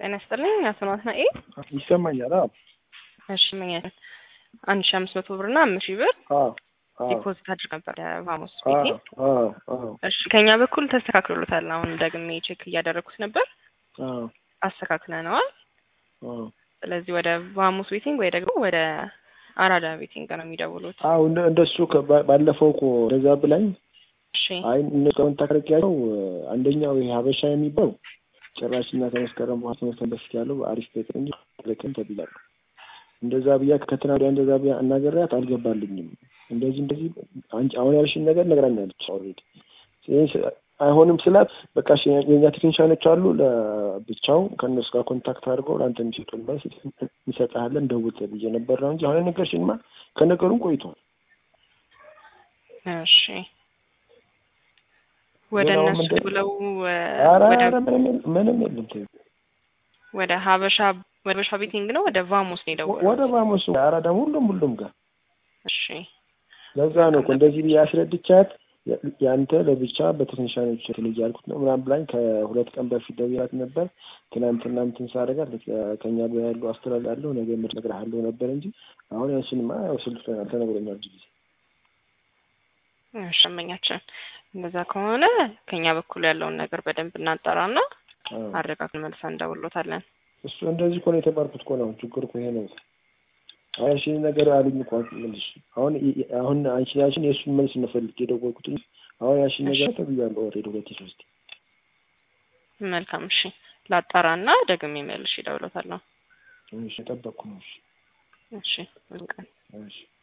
ጤና ይስጥልኝ አቶ ናትናኤል። ይሰማኛል? አዎ እሺ ምን ያህል አንድ ሺህ አምስት መቶ ብር እና አምስት ሺህ ብር አዎ አዎ ዲፖዚት አድርግ ነበር የቫሞስ አዎ ቤቴ። አዎ አዎ እሺ ከኛ በኩል ተስተካክሎታል። አሁን ደግሜ ቼክ እያደረኩት ነበር፣ አዎ አስተካክለነዋል። አዎ ስለዚህ ወደ ቫሞስ ቤቲንግ ወይ ደግሞ ወደ አራዳ ቤቲንግ ነው የሚደውሉት። አዎ እንደ እንደሱ ከ- ባ- ባለፈው እኮ እንደዛ ብላኝ እሺ አይ እነሱ ኮንታክት አንደኛው ይሄ ሀበሻ የሚባለው ጭራሽ እና ከመስከረም በኋላ ትምህርት በፊት ያለው አሪፍ ቤት እንጂ ልክም ተብያለሁ። እንደዛ ብያ ከትናንት ወዲያ እንደዛ ብያ እናገሪያት አልገባልኝም። እንደዚህ እንደዚህ አንቺ አሁን ያልሽኝ ነገር ነግራኛለች ኦልሬዲ። አይሆንም ስላት በቃ እሺ የኛ ቴክኒሻኖች አሉ ለብቻው ከእነሱ ጋር ኮንታክት አድርገው ለአንተ የሚሰጡን መልስ እንሰጥሃለን ደውል ብዬ ነበር ነው እንጂ አሁን የነገርሽኝማ ከነገሩም ቆይቷል። እሺ ወደ ሌላውም እነሱ እንደ- ብለው ኧረ ወደ ኧረ ምንም የለም ምንም የለም ተይው። ወደ ሀበሻ ወደ ሀበሻ ቤቲንግ ነው ወደ ቫሞስ ነው የደወሉት። ወደ ባሞሱ አራዳ ሁሉም ሁሉም ጋር እሺ ለዛ ነው እኮ እንደዚህ ብዬ አስረድቻት ያ- ያንተ ለብቻ በቴክኒሻኖች የተለየ ያልኩት ነው ምናምን ብላኝ ከሁለት ቀን በፊት ደውያት ነበር። ትናንትና እንትን ሳደርጋት ከኛ ጋር ያሉ አስተላልፋለሁ ነገ እነግርሃለሁ ነበር እንጂ አሁን ያንሽንማ ያው ስልክ ተነግሮኛል ብዙ ጊዜ። እሺ እመኛችን እንደዛ ከሆነ ከኛ በኩል ያለውን ነገር በደንብ እናጠራና አዎ። አረጋግጠን መልሰን እንደውሎታለን። እሱ እንደዚህ እኮ ነው የተባልኩት እኮ ነው ችግር እኮ ይሄ ነው። አሁን እሺ ነገር አሉኝ እኮ መልሽ አሁን አሁን አንቺ ያልሽን የእሱን መልስ እንፈልግ የደወልኩት እንጂ አሁን ያልሽን ነገር ተብያለሁ ኦልሬዲ ሁለት ሶስት መልካም እሺ፣ ላጣራና ደግሜ መልሽ ይደውሎታለሁ። እሺ የጠበቅኩ ነው እሺ እሺ መልካም እሺ